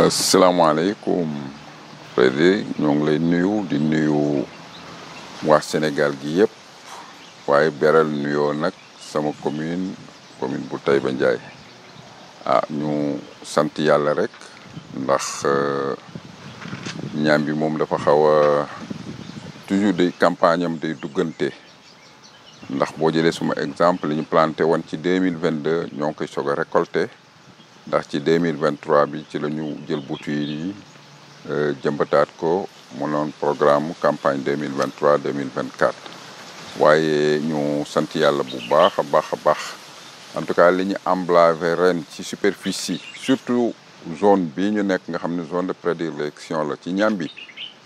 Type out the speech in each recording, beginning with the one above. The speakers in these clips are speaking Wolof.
asalaamaaleykum Freddy ñoo ngi lay nuyu di nuyu waa Sénégal gi yëpp waaye beral nuyoo nag sama commune commune bu Taïba Ndiaye ah ñu sant yàlla rek ndax ñaam bi moom dafa xaw a toujours day campagne am day duggante ndax boo jëlee suma exemple li ñu planté woon ci deux mille vingt deux ñoo ngi koy soog a récolté ndax ci deux mille vingt trois bi ci la ñu jël boutuille yi jëmbataat ko mu noon programme campagne deux mille vingt trois deux mille vingt quatre waaye ñu sant yàlla bu baax a baax a baax en tout cas li ñu emblavé ren ci superficie surtout zone bii ñu nekk nga xam ne zone de prédilection la ci ñam bi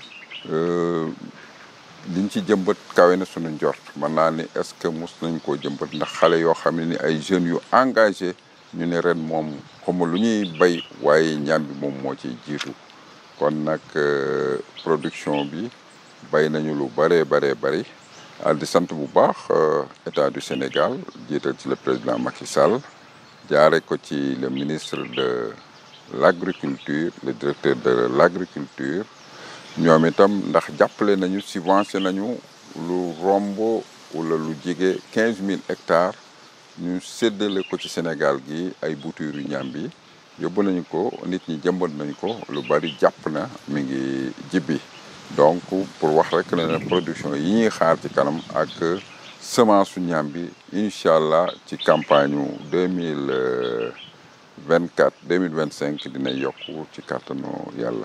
liñ ci jëmbat kawe na suñu njort mën naa ni est-ce que mus nañ koo jëmbat ndax xale yoo xam ne ni ay jeunes yu engagé ñu ne ren moom xawma lu ñuy bay waaye ñam bi moom moo ciy jiitu kon nag production bi bay nañu lu bëree bëree bëri di sant bu baax état du Sénégal jiital ci le président Macky Sall jaare ko ci le ministre de l'agriculture le directeur de l'agriculture ñoom itam ndax jàppale nañu subventionné nañu lu romb wala lu jege quinze mille hectares ñu séddale ko ci Sénégal gi ay bouture yu ñam bi yóbbu nañu ko nit ñi jëmbat nañu ko lu bari jàpp na mi ngi jibbi donc pour wax rek ne production yi ñuy xaar ci kanam ak semence su ñam bi incha allah ci campagne yu deux mille vingt quatre deux mille vingt cinq dina yokku ci kàttanu yàlla.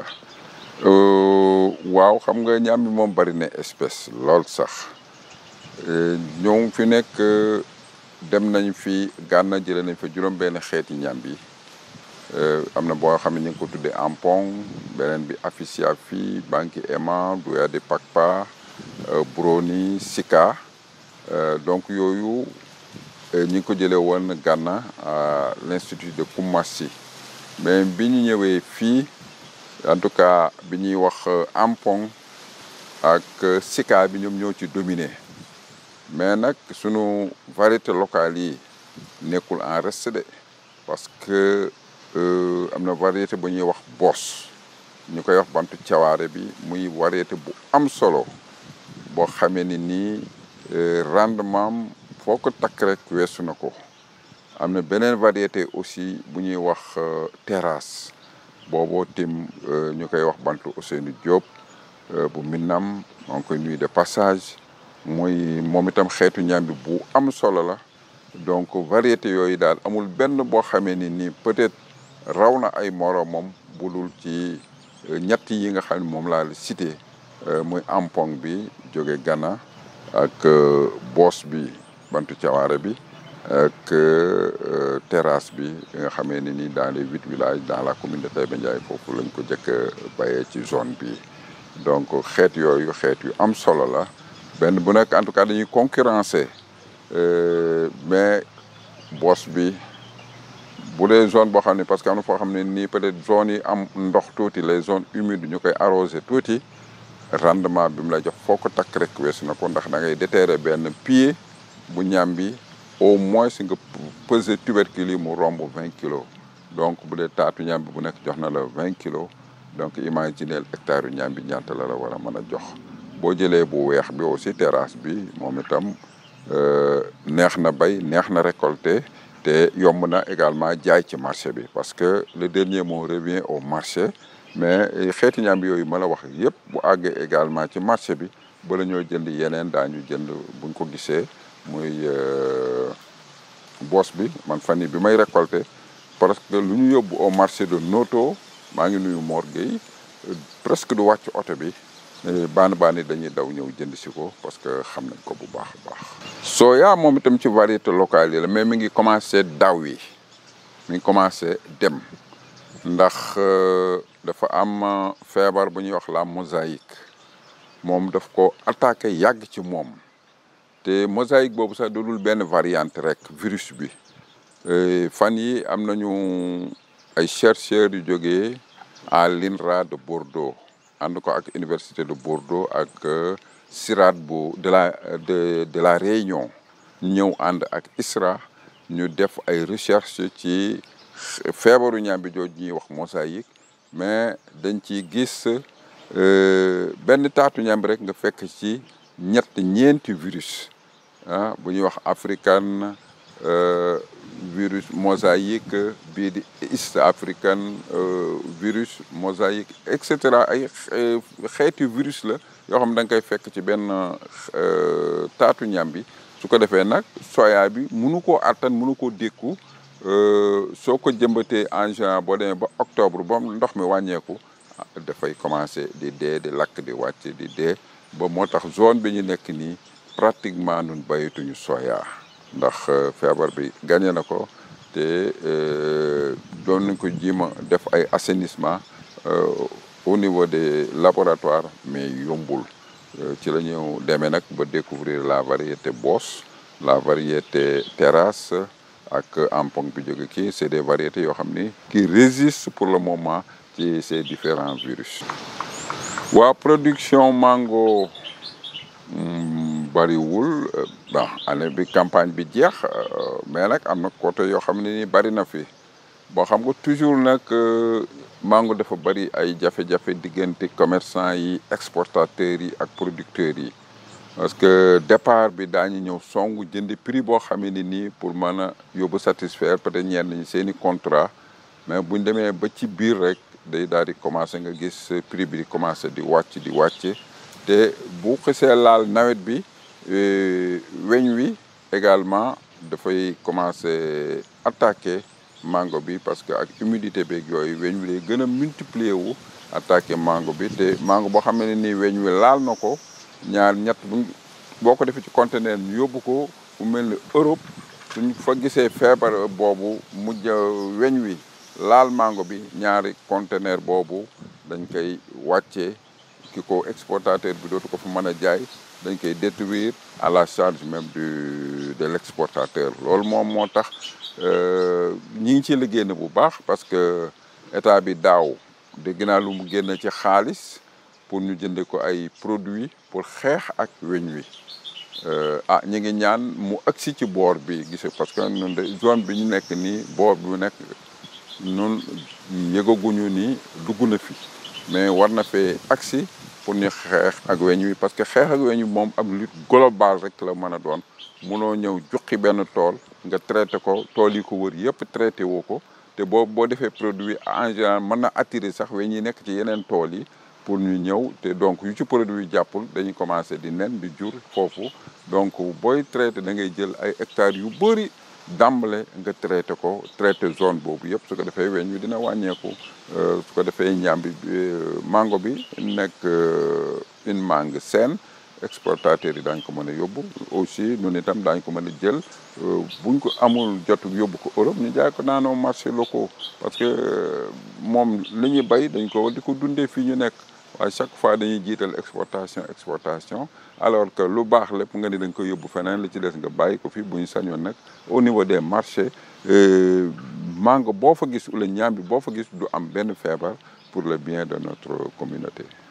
waaw xam nga ñam bi moom bari na espèce lool sax ñoo fi nekk dem nañ fi gànna jëlee nañ fa juróom-benn xeeti ñam bi am na boo xam ne ñu ngi ko tuddee ampong beneen bi aficia fi banki ema duya de pakpa broni sika donc yooyu ñi ngi ko jëlee woon gànna à l'institut de Koumassi mais bi ñu ñëwee fii en tout cas bi ñuy wax ampong ak sika bi ñoom ñoo ci dominé mais nag sunu variété locale yi nekkul en reste de parce que am na variété bu ñuy wax bos ñu koy wax bantu cawaare bi muy variété bu am solo boo xamee ni nii rendement foo ko takk rek weesu na ko am na beneen variété aussi bu ñuy wax terrasse booboo tim ñu koy wax bantu Ousseynou Diop bu Minam maa ngi koy nuyu de passage muy moom itam xeetu ñambi bu am solo la donc variété yooyu daal amul benn boo xamee ni nii peut-être raw na ay moromam budul ci ñett yi nga xam ne moom laa la cité muy ampong bi jóge Ghana ak boos bi bantu cawaare bi ak terrasse bi nga xamee ne ni dans les huit villages dans la commune de Taïba Ndiaye foofu lañ ko jëkk a bayee ci zone bi donc xeet yooyu xeet yu am solo la benn bu nekk en tout cas dañuy concurrencer mais boos bi bu dee zone boo xam ne parce que am na foo xam ne nii peut-être zone yi am ndox tuuti les zones humides ñu koy arroser tuuti rendement bi mu lay jox foo ko takk rek weesu na ko ndax da ngay déterrer benn pied bu ñam bi au moins si nga peser tubercule yi mu romb vingt kilos donc bu dee taatu ñam bi bu nekk jox na la vingt kilos donc imaginez hectare yu ñam bi ñaata la la war a mën a jox boo jëlee bu weex bi aussi terrasse bi moom itam neex na bay neex na récolter te yomb na également jaay ci marché bi parce que le dernier mot revient au marché mais xeeti ñam bi yooyu ma la wax yëpp bu àggee également ci marché bi bala ñoo jënd yeneen daañu jënd buñ ko gisee muy boos bi man fan yi bi may récolter parce que lu ñu yóbbu au marché de Noto maa ngi nuyu Mor Gueye presque du wàcc oto bi baan baani dañuy daw ñëw jënd si ko parce que xam nañ ko bu baax a baax soya moom itam ci variété locale yi la mais mi ngi commencé daw yi mi ngi commencé dem ndax dafa am feebar bu ñuy wax la mosaïque moom daf ko attaqué yàgg ci moom te mosaïque boobu sax dudul benn variante rek virus bi fan yi am nañu ay chercheurs yu jógee à l'INRA de Bordeaux ànd ko ak université de Bordeaux ak CIRAD bu de la de de la Réunion ñëw ànd ak ISRA ñu def ay recherche ci feebaru ñaambi jooju ñuy wax mosaïque mais dañ ciy gis benn taatu ñambi rek nga fekk ci ñett ñeenti virus ah bu ñuy wax african virus mosaïque bii di east african virus mosaïque et cetera ay xeeti virus la yoo xam da nga koy fekk ci benn taatu ñambi su ko defee nag soya bi munu koo attan munu koo dékku soo ko jëmbatee en juin boo demee ba octobre ba ndox mi wàññeeku dafay commencé di dee di lakk di wàcc di dee ba moo tax zone bi ñu nekk nii pratiquement nun bayituñu soya ndax feebar bi gagné na ko te doon nañ ko jima def ay assainissement au niveau des laboratoires mais yombul ci la ñu demee nag ba découvrir la variété Boss la variété Terrasse ak Ampong bi jóge kii c'est des variétés yoo xam ni qui résistent pour le moment ci ces différents virus waa production mango bariwul bon année bi campagne bi jeex mais nag am na côté yoo xam ne ni bari na fi boo xam nga toujours nag mango dafa bari ay jafe-jafe diggante commerçant yi exportateurs yi ak producteurs yi parce que départ bi daañu ñëw song jëndi prix boo xam ne nii pour mën a yóbbu satisfaire peut-être ñenn ñi seen i contrat mais buñ demee ba ci biir rek day daal di commencer nga gis prix bi di commencer di wàcc di wàcc te bu xisee laal nawet bi weñ wi également dafay commencer attaquer mango bi parce que ak humidité beeg yooyu weñ wi day gën a multiplier wu attaquer mango bi te mango boo xam ne nii weñ wi laal na ko ñaar ñett buñ boo ko defee ci conteneur ñu yóbbu ko fu mel ni Europe suñ fa gisee feebar boobu mujj weñ wi laal mango bi ñaari conteneur boobu dañ koy wàccee ki ko exportateur bi dootu ko fa mën a jaay dañ koy détruire à la charge même du de l'exportateur loolu moom moo tax ñi ngi ci liggéey na bu baax parce que état bi daaw dégg naa lu mu génn ci xaalis pour ñu jënde ko ay produits pour xeex ak weñ wi ah ñi ngi ñaan mu agsi ci boor bi gise parce que ñun de zone bi ñu nekk nii boor bi nekk nun yëgaguñu ni dugg na fi mais war na fee agsi pour ñu xeex ak weñ wi parce que xeex ak weñ wi moom ab lutte globale rek la mën a doon munoo ñëw juqi benn tool nga traité ko tool yi ko wër yëpp traité woo ko te boo boo defee produit en général mën na attirer sax weñ yi nekk ci yeneen tool yi pour ñu ñëw te donc yu ci produit jàppul dañuy commencé di nen di jur foofu donc booy traité da ngay jël ay hectares yu bëri dàmbale nga traité ko traité zone boobu yëpp su ko defee weñ wi dina wàññeeku su ko defee ñaambi mango bi nekk une mangue saine exportateurs yi daañ ko mën a yóbbu aussi ñun itam daañ ko mën a jël buñ ko amul jotu yóbbu ko Europe ñu jaay ko naanoo marché locaux parce que moom li ñuy bay dañ ko di ko dundee fii ñu nekk waaye chaque fois dañuy jiital exportation exportation alors que lu baax lépp nga ni dañ ko yóbbu feneen li ci des nga bàyyi ko fi bu ñu sañoon nag au niveau des marchés mango boo fa gis wala ñaam bi boo fa gis du am benn feebar pour le bien de notre communauté